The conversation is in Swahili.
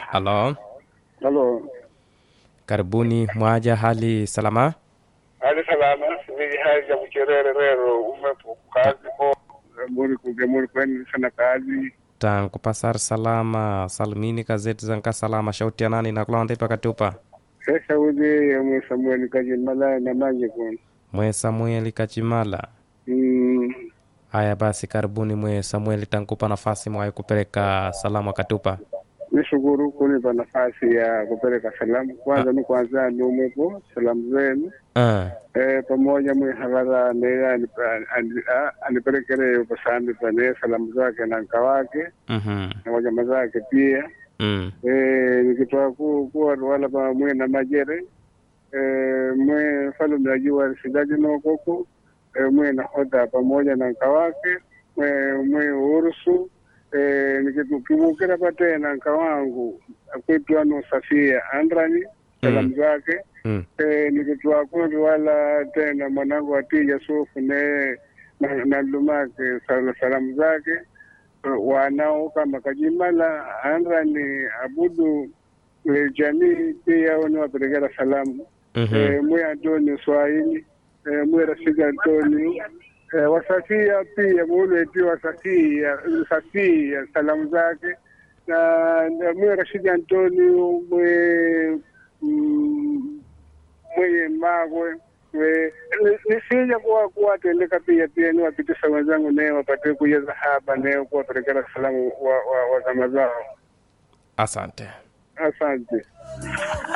Halo, Halo. karibuni mwaja, hali salama? Hali salama, siviji hali ya kucherere rero umepo kazi ko muri kuge muri kweni sana kazi. tangu pasar salama salimini gazeti zanka salama shauti ya nani nakulonde pakatupa Sasa uje ya mwe Samuel kaji malaya na maji kun. mwe samueli kachimala Mm. haya basi karibuni mwe samueli tankupa nafasi mwaye kupeleka salamu akatupa Nishukuru kunipa nafasi ya kupeleka salamu. Kwanza ni kwanza ni umepo salamu zenu. uh, Eh, pamoja mwe havara ne anipelekele upasani pane salamu zake na nka wake mm-hmm. na wajama zake pia. mm. Eh, nikitoa ku kuwa wala pa mwe na majere eh, mwe falume ajua sidaji nokoko eh, mwe na hoda pamoja na nka wake mwe mwe urusu eh, nikimukira pate na nka wangu akwitwa no Safia Andrani salamu zake Mm. eh, nikitoa kundi wala tena mwanangu atija sufu ne na, na lumake sala, salamu zake wanao kama Kajimala Andrani Abudu eh, jamii pia ni wapelekera salamu Mm-hmm. eh, mwe Antoni Swahili eh, mwe Rashidi Antoni eh, Wasafia pia muleti Wasafia Safia salamu zake na, na mwe Rashidi Antoni mwe mm, mwenye magwe we- ni- nisija kuwa kuwatendeka pia pia niwapitisha wenzangu naye wapate kujeza hapa naye kuwapelekera salamu wa, wa, wa zama zao asante asante